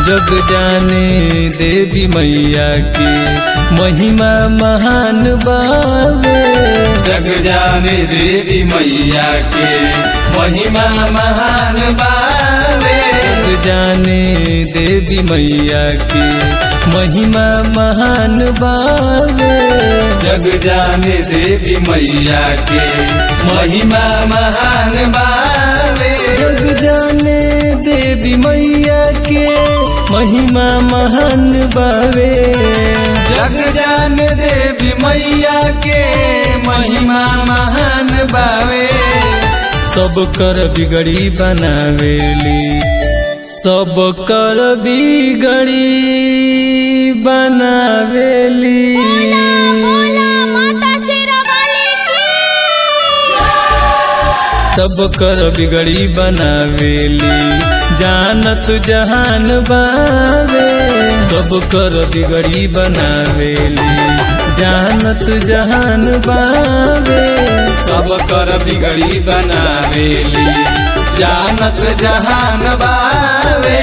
जग जाने देवी मैया की महिमा महान बावे जग जाने देवी मैया के महिमा महान बावे जग जाने देवी मैया की महिमा महान बावे जग जाने देवी मैया के महिमा महान बावे जग जाने देवी मैया के महिमा महान बावे जग जान देवी मैया के महिमा महान बावे सब कर बिगड़ी बनावेली सब कर बिगड़ी बनावेली बोला माता शेरावाली की सब कर बिगड़ी बनावेली जानत जहान बावे सब कर बिगड़ी बनावेली जानत जहान बावे सब कर बिगड़ी बनावेली जानत जहान बावे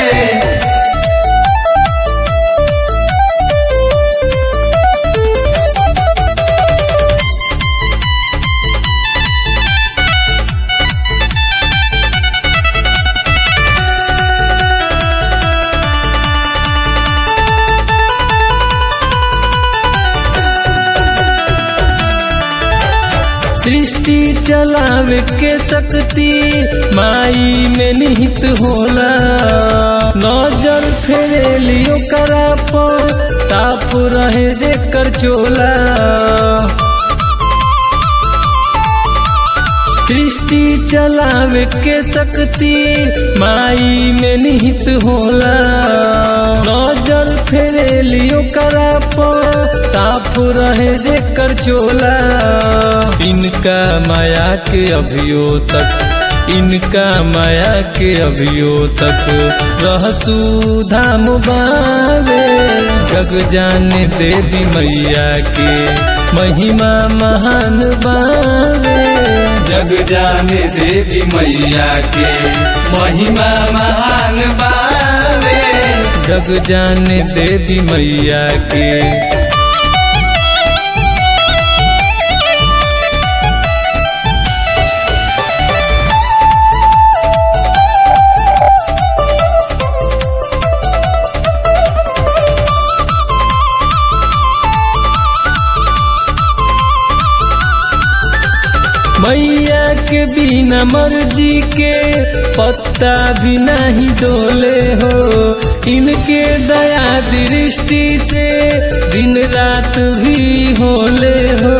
सृष्टि चलावे के शक्ति माई में निहित होला नजर फेरेली ओकरा पर साफ रहे जेकर चोला सृष्टि चलावे के शक्ति माई में निहित होला नजर फेरेली ओकरा पर साफ रहे जेकर चोला इनका माया के अभियो तक इनका माया के अभियो तक रहसू धाम बावे जग जाने देवी मैया के महिमा महान बावे जग जाने देवी मैया के महिमा महान बावे जग जाने देवी मैया के मैया के बिना मर्जी के पत्ता भी नहीं डोले हो इनके दया दृष्टि से दिन रात भी होले हो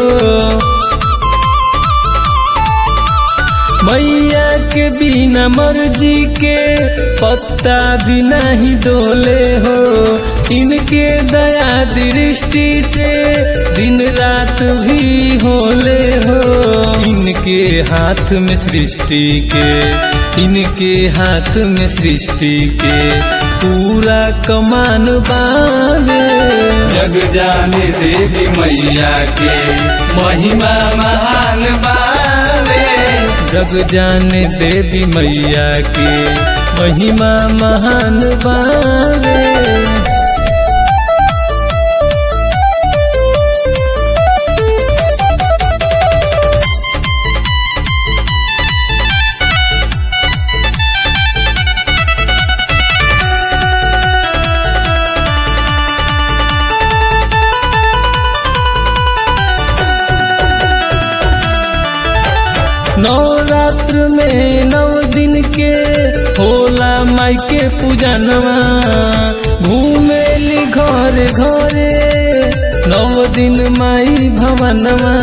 मैया के बिना मर्जी के पत्ता भी नहीं डोले हो इनके दया दृष्टि से दिन रात भी होले हो इनके हाथ में सृष्टि के इनके हाथ में सृष्टि के पूरा कमान बावे जग जाने देवी मैया के महिमा महान बावे जग जाने देवी मैया के महिमा महान बावे नवरात्र में नव दिन के होला माई के पूजनवा घूमेली घर घरे नव दिन माई भवनवा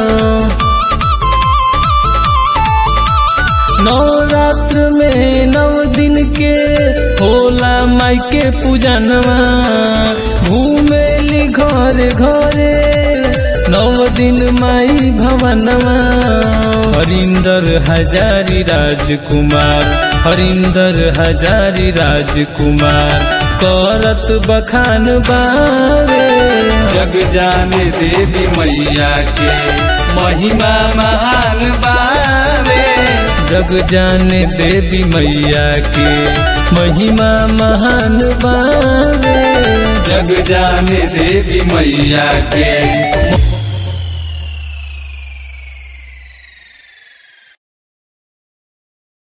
नवरात्र में नव दिन के होला माई के पूजनवा घूमेली घर घरे नव दिन माई भवनवा हरिंदर हजारी राजकुमार हरिंदर हजारी राजकुमार करत बखान बारे जग जाने देवी मैया के महिमा महान बावे जग जाने देवी मैया के महिमा महान बावे जग जाने देवी मैया के